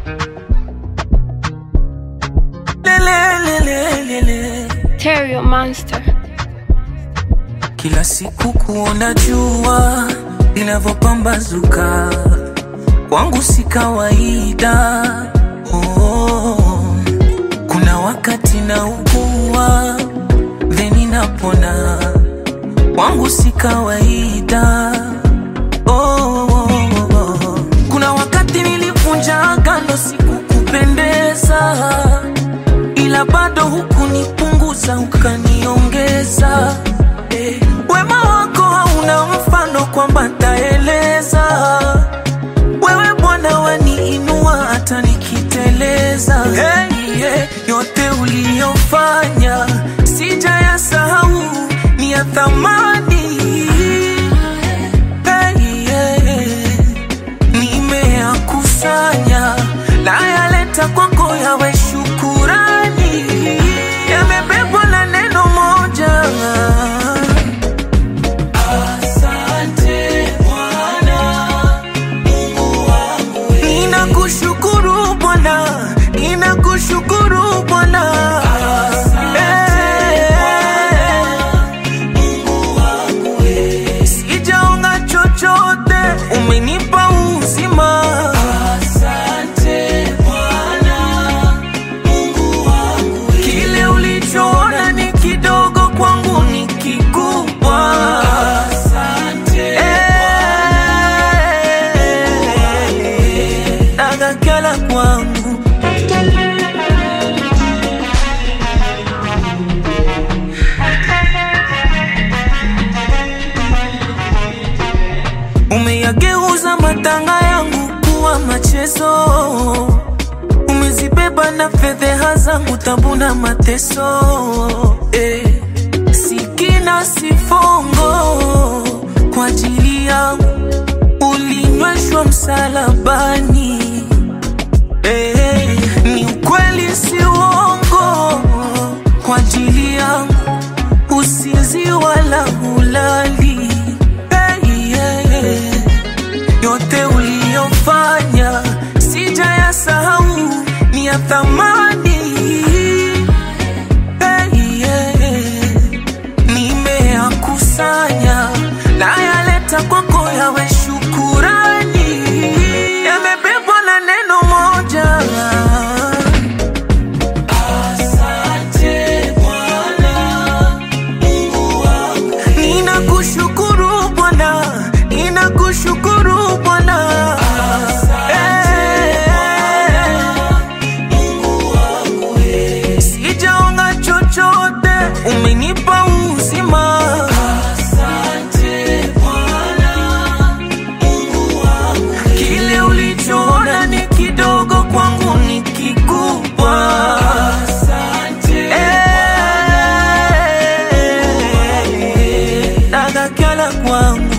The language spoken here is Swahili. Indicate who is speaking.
Speaker 1: Lelelelelele.
Speaker 2: Terrio Monster.
Speaker 1: Kila siku kuona jua linavyopambazuka kwangu si kawaida. Oh, kuna wakati naugua theni napona, kwangu si kawaida. Oh, kuna wakati nilivunja agano sikukupendeza, ila bado hukunipunguza ukaniongeza. Eh, wema wako hauna mfano kwamba ntaeleza. Wewe Bwana waniinua hata nikiteleza. Hey, yeah, yote uliyofanya sijayasahau, ni ya thamani. Hey, yeah, nimeyakusanya nayaleta kwako yawe shukurani, yamebebwa na neno moja. Asante Bwana Mungu wangu, ninakushukuru Bwana, ninakushukuru Bwana. Eh, sijaonga chochote, umenipa uzima. Asante Bwana Mungu wangu, kile ulichoona ni kidogo kwangu ni kikubwa. Asante Nagakala kwangu umeyageuza matanga yangu kuwa machezo, umezibeba na fedheha zangu, tabu na mateso eh. Sikina sifongo kwa ajili yangu ulinyweshwa msalabani eh. Ni ukweli si uongo kwa ajili yangu usinzi wala hulali hey, yeah. Yote uliyofanya sijayasahau, ni ya thamani hey, yeah. Nimeyakusanya nayaleta kwako yawe shukurani, yamebebwa na neno moja. Asante Bwana Mungu wangu, ninakushukuru Bwana, ninakushukuru Bwana. Eh, sijaonga chochote, umenipa uzima. Asante Bwana Mungu wangu, kile ulichoona ni kidogo kwangu ni kikubwa. Asante Bwana Nagakala kwangu